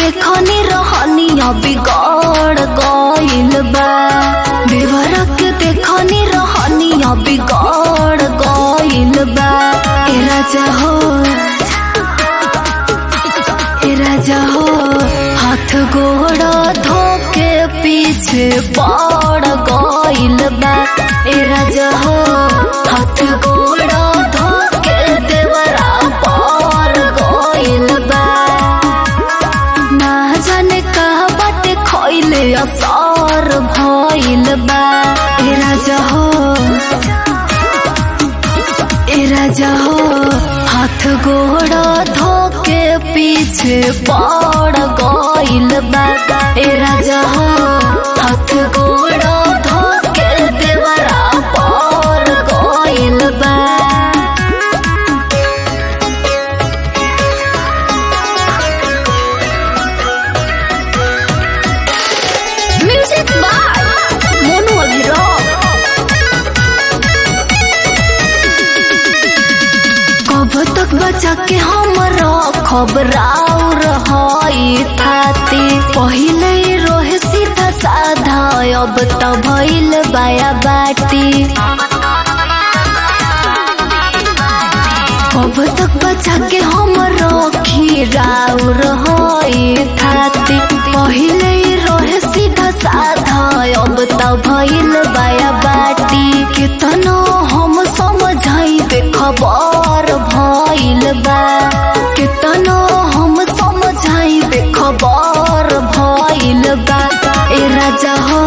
देखनी रहनिया बिगड़ गइल बा देवरा के देखनी रहनिया बिगड़ गइल बा ए राजा हो ए राजा हो हाथ गोड़ धोके पीछे पड़ गइल बा ए राजा हो हाथ गोड़ धोके देवरा पड़ गइल बा ना जाने कहा बाटे खइले असर भइल बा ए राजा हो ए राजा हो हाथ गोड़ धोके पीछे पड़ गइल बा ए राजा हो हाथ गोड़ धोके देवरा पड़ गइल बा म्यूजिक बाय मोनू अभिराम कब तक बचा के हम खबराउ रही थाती पहिले ही रोहे सीधा साधा अब त भइल बाया बाटी कब तक बचा के हम रखी राउ रही थाती पहिले ही रोहे सीधा साधा अब त भइल बाया बाटी कितनो हम समझाई खबर भइल बा कितनो हम समझाई खबर भइल बा ए राजा हो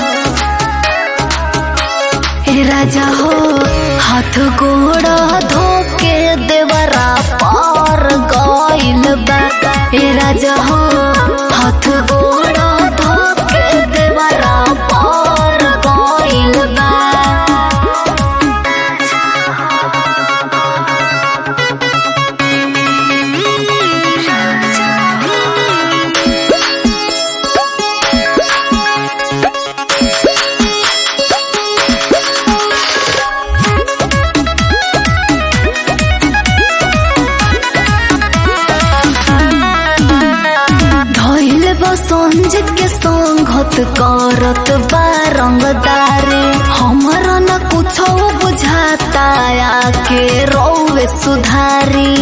ए राजा हो हाथ गोड़ धोके देवरा पार गइल बा ए राजा हो हाथ गोड़ धोके देवरा पार गइल बा धइल बसंजित के संगत करत बा रंगदारी हमरा न कुछो बुझाता आके रोवे सुधारी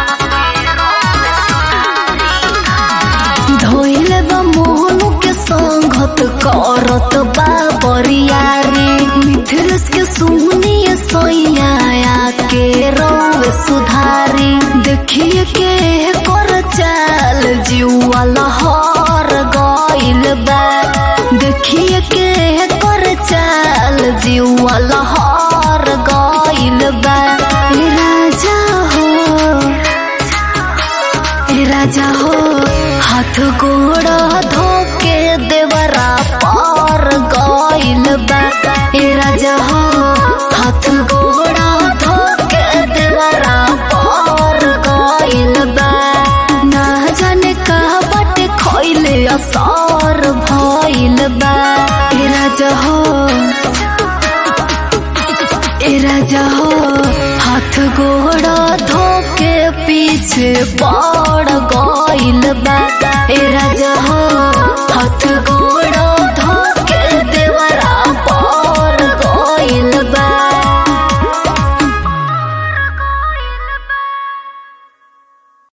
धइल बा मोहनु के संगत करत बा बरियारी मिथिलेश के सुनिए सोइया आके रोवे सुधारी देखिए के कर चाल जीवा लहर गइल बा देखिए के कर चाल जीवा लहर गइल बा ए राजा हो ए राजा हो हाथ गोड़ धोके देवरा पार गइल बा ए राजा हो हाथ गोड़ धोके देवरा पार गइल बा ना जाने कहा बाटे खइले असर भइल बा ए राजा हो ए राजा हो हाथ गोड़ धोके पीछे पड़